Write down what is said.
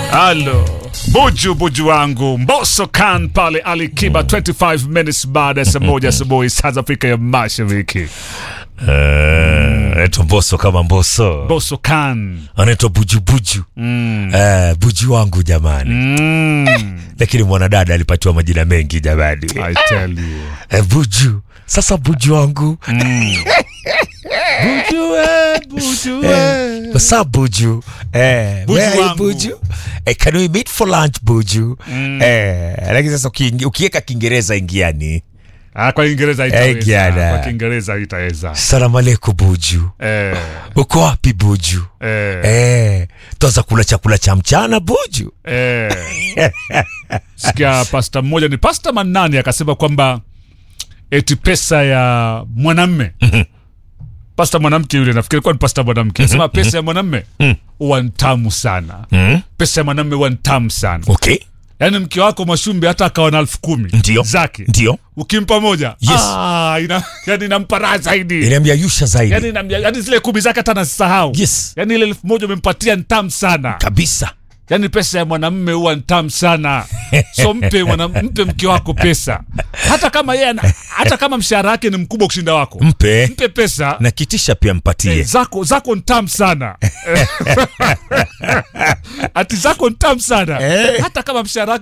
Halo buju buju wangu Mbosso Khan pale Alikiba 25 minutes baada ya saa moja asubuhi saa za Afrika ya Mashariki. anaitwa Mbosso kama Mbosso, Mbosso Khan anaitwa bujubuju mm. Eh, buju wangu jamani, Mm. lakini mwanadada alipatiwa majina mengi jamani. I tell you. Eh, buju sasa, buju wangu Mm. buju, eh, buju, eh. What's up, buju? Eh, Buju where are you, wangu. buju? Eh, can we meet for lunch buju? Eh, lakini sasa ukiingi- ukiweka Kiingereza ingiani. Ah, kwa Kiingereza Eh, itaweza. Giada. Kwa Kiingereza itaweza. Salamu alaikum buju, Eh, uko wapi buju? eh, Eh, tuanza kula chakula cha mchana buju. eh. Sikia pasta mmoja ni pasta Manani akasema kwamba eti pesa ya mwanamme pasta mwanamke yule nafikiri kuwa ni pasta mwanamke anasema pesa ya mwanamme huwa ni tamu sana Mm? pesa ya mwanamme huwa ni tamu sana Okay, yaani mke wako Mwashumbi hata akawa na elfu kumi Ndio. zake ndio ukimpa moja Yes. ah, ina, yani inampa raha zaidi inaambia yusha zaidi yani, inamia- yani zile kumi zake hata nasisahau Yes. yani ile elfu moja umempatia ni tamu sana kabisa. yani pesa ya mwanamme huwa ni tamu sana so mpe mwana, mpe mke wako pesa hata kama yeye ana- hata kama mshahara wake ni mkubwa kushinda wako Mpe mpe pesa na kitisha pia mpatie. Eh, zako zako ni tamu sana ati zako ni tamu sana Eh. hata kama mshahara wake